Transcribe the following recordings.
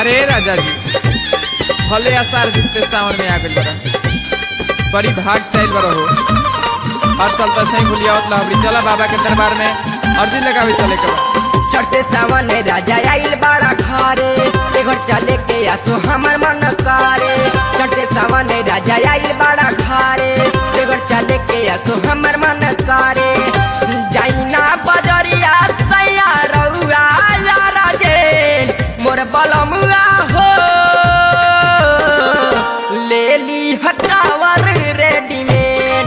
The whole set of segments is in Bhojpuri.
अरे राजा जी भले आसार जितने सावन में आ गई बड़ा बड़ी भाग से आइल बड़ा हो हर साल तो सही भूलिया होत लहबड़ी चला बाबा के दरबार में अर्जी लगावे चले के बा। चढ़ते सावन राजा आइल बड़ा घरे एघर चले के आसो हमर मन करे चढ़ते सावन राजा आइल बड़ा घरे एघर चले के आसो हमर मन करे जाइना बजरिया सैया रउआ यारा जे मोर बलमुआ हो ले ली हटावर रेडीमेड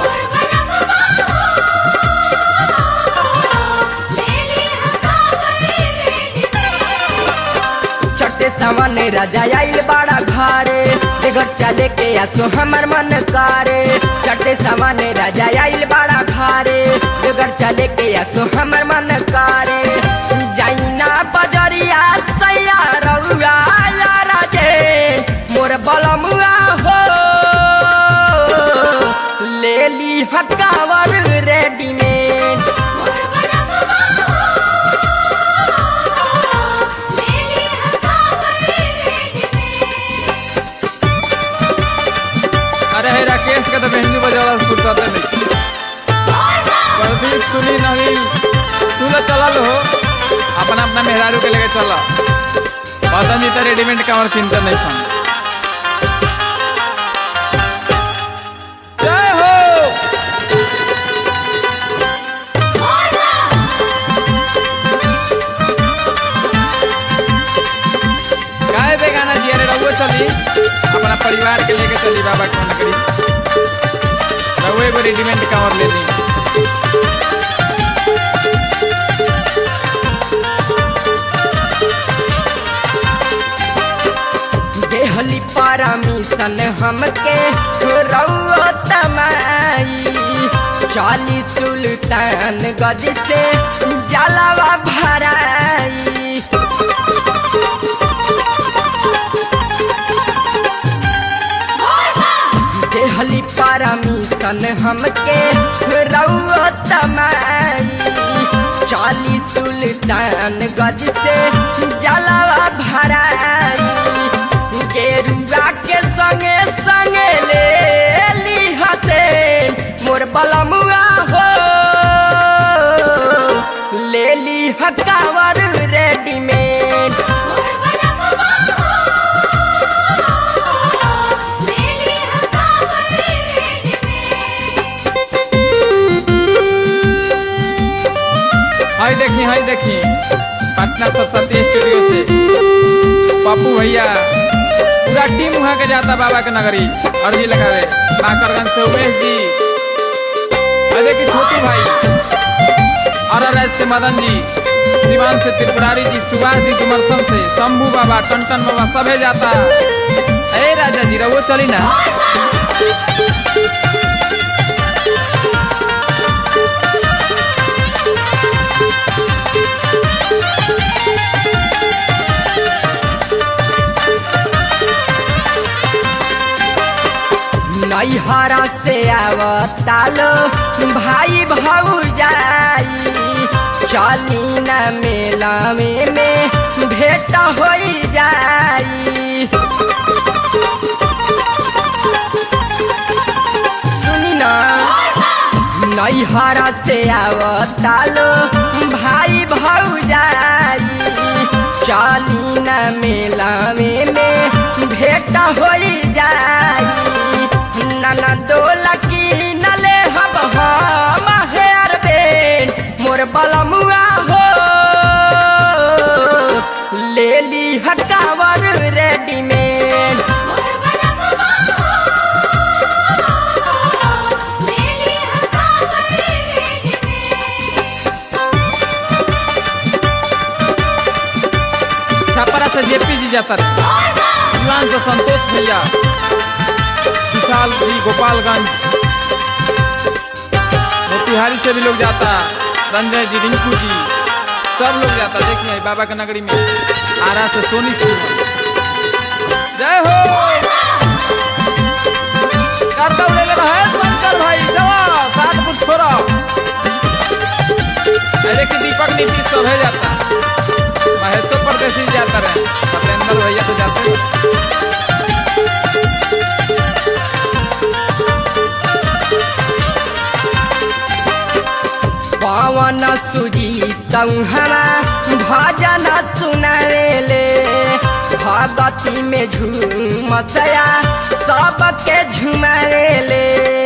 चटे सामान राजा आइल बड़ा घरे बेघर चले के आसो हमर मन करे चटे सामान राजा आइल बड़ा घरे बेघर चले के आसो हमर मन करे जाइना बजरिया सैया रउआ यारा जे मोर बलमुआ हो ले ली हकावर रेडीमेड अरे हे राकेश के तो मेहंदी बजावाला से फुर्सत नहीं प्रदीप सुनी नवीन सुन चलल हो अपना अपना मेहरारू के लेके चल पसंद तो रेडीमेड का और चिंता नहीं सन जय हो गाय बेगाना जी अरे रहुओ चली अपना परिवार के लेके चली बाबा के नगरी रहुए एगो रेडीमेड कांवर ले ली देहली परमिशन हमके रउआ तमाई चाली सुल्तान गज से जलवा भराई देहली परमिशन हमके रउआ तमाई चाली सुल्तान गज से जलवा भराई गेरुआ के संगे संगे ले ली हसे मोर बलमुआ हो ले ली हकावर रेडीमेड हाय देखी हाय देखी पटना सरस्वती स्टूडियो से पप्पू भैया पूरा टीम वहाँ के जाता बाबा के नगरी अर्जी लगावे काकरगंज से उमेश जी और देखी छोटू भाई और से मदन जी दीवान से त्रिपुरारी जी सुभाष जी डुमरसन से शंभू बाबा टन बाबा सभे जाता अरे राजा जी रहो चली ना नैहरा से आवतालो भाई भौजाई चली न मेला में में भेंट हो जाई सुनी ना नैहरा से आवतालो भाई भौजाई चली न मेला में में भेंट हो जाई नना दोला की नले हब हम हेयर बेन मोर बलमुआ हो ले ली हकावर रेडीमेड छपरा से जेपी जी जाता रहे दीवान से संतोष भैया विशाल जी गोपालगंज मोतिहारी से भी लोग जाता संजय जी रिंकू जी सब लोग जाता देखिए बाबा के नगरी में आरा से सोनी सिंह जय हो करता उड़े ले महेश शंकर भाई जवा सात फुट छोड़ा अरे कि दीपक नीतीश सब है जाता महेशो परदेसी जाता रहे सत्येंद्र भैया तौहरा भजन सुनावेले भगती में झूमसया सबके झुमावेले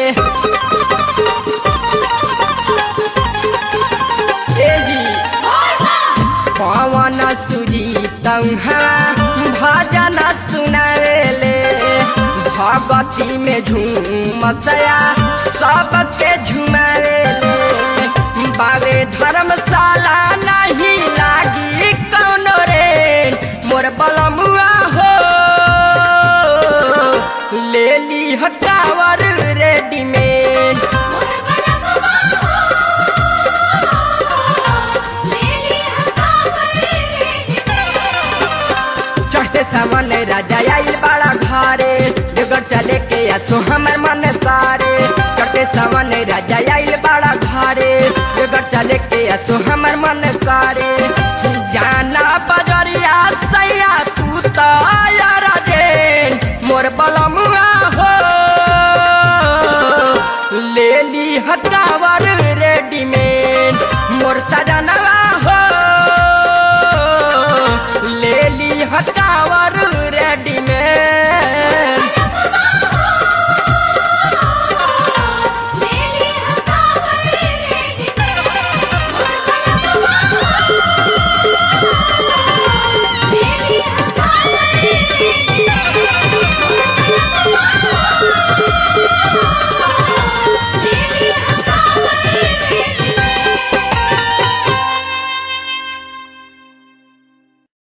ए जी पवन सुजीत भजन सुनावेले भगती में झूमसया सबके झुमावेले बाबे धर्मशाला नहीं लागी कौनो रे मोर बलमुआ हो ले ली हटावर रेडीमेड चढ़ते सामान राजा आइल बड़ा घरे जगह चले के आसो हमर मन सारे चढ़ते सामान राजा आइल बड़ा घरे जगह चले के आसो हमर मन सारे